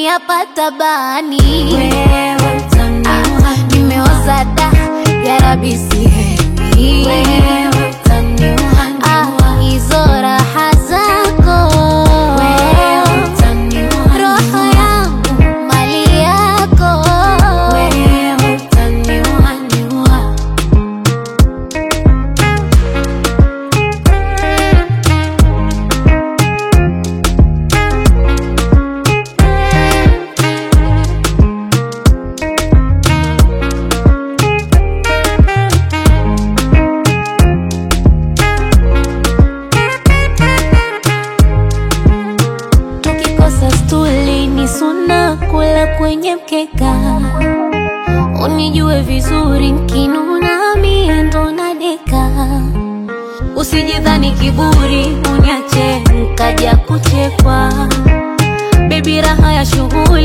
hapa tabani Wewe utaniua, nimeoza da yarabi sihemi wewe utaniua, Ah, hizo raha zako wewe utaniua, roho yangu mali yako wewe utaniua, niua. tukikosa stuli ni suna kula kwenye mkeka unijue vizuri nkinuna mie ndo nadeka usijidhani kiburi unyache nkaja kuchekwa bebi raha ya shughuli